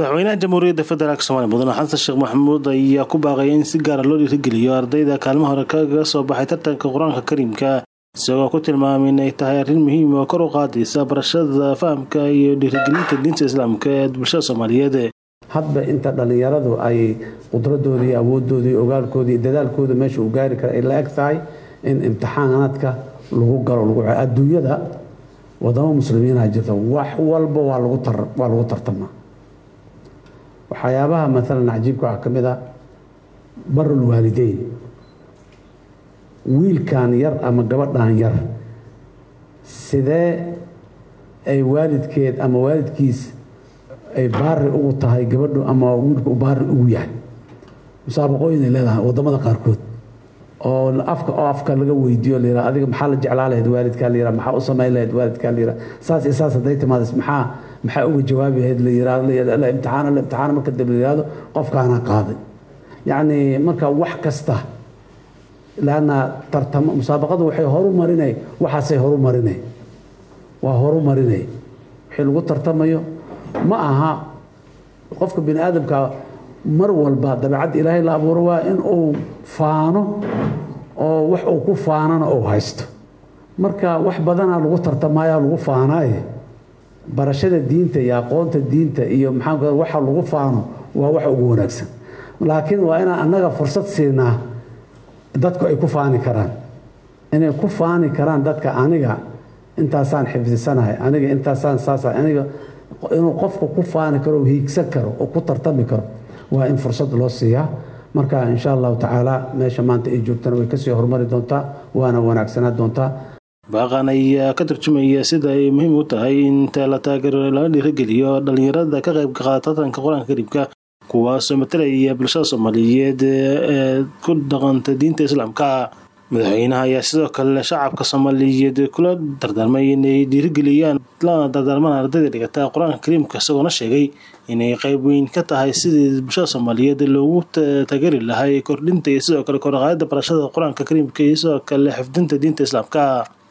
madaxweynaha jamhuuriyadda federaalk somalia mudane xasan sheekh maxamuud ayaa ku baaqaya in si gaara loo dhiirigeliyo ardayda kaalmo hore kaga soo baxay tartanka qur-aanka kariimka isagoo ku tilmaamay in ay tahay arrin muhiim oo kor u qaadaysa barashada fahamka iyo dhiirigelinta diinta islaamka ee bulshada soomaaliyeed hadba inta dhallinyaradu ay qudradoodii awoodoodii ogaalkoodii dadaalkooda meesha uu gaari kara ay la eg tahay in imtixaanaadka lagu galo lagu adduunyada wadamo muslimiinha jirta wax walba waa lagu tartamaa waxyaabaha maalan cajiibka waxaa ka mid a barul waalideyn wiilkan yar ama gabadhan yar sidee ay waalidkeed ama waalidkiis ay baari ugu tahay gabadhu ama wiilku u baari ugu yahay musaabaqooyin ay leedahay wadamada qaarkood oo afka oo afka laga weydiiyo la yidhaha adiga maxaa la jeclaa lahayd waalidkaa la yidhaha maxaa u samayn lahayd waalidkaa la yidhaha saas iyo saas hadday timaadis maxaa maxaa uga jawaabi lahayd la yidhahdo la imtixaana la imtixaana marka dambe la yidhahdo qofkaana qaaday yacni marka wax kasta laanna tartamo musaabaqadu waxay horu marinay waxaasay horu marinay waa horu marinay wixii lagu tartamayo ma aha qofka bini aadamka mar walba dabeecadda ilaahay la abuuro waa in uu faano oo wax uu ku faanana uu haysto marka wax badanaa lagu tartamaya lagu faanaaye barashada diinta iyo aqoonta diinta iyo maxaa waxa lagu faano waa waxa ugu wanaagsan laakiin waa inaan annaga fursad siinaa dadku ay ku faani karaan inay ku faani karaan dadka aniga intaasaan xifdisanahay aniga intaasaan saasa aniga inuu qofku ku faani karo hiigsan karo oo ku tartami karo waa in fursad loo siiyaa marka insha allahu tacaala meesha maanta ay joogtana way kasii horumari doontaa waana wanaagsanaa doontaa baaqan ayaa ka turjumaya sida ay muhiim u tahay inta la taageero lana dhiirigeliyo dhallinyarada ka qayb qaata tartanka qur-aanka kariimka kuwaasoo matalaya bulshada soomaaliyeed ee ku dhaqanta diinta islaamka madaxweynaha ayaa sidoo kale shacabka soomaaliyeed kula dardaarmay inay dhiirigeliyaan lana dardaarmaan ardayda dhigata qur-aanka kariimka isagoona sheegay inay qayb weyn ka tahay sidii bulshada soomaaliyeed loogu taageeri lahay kordhinta iyo sidoo kale koraqaadida barashada qur-aanka kariimka iyo sidoo kale xifdinta diinta islaamka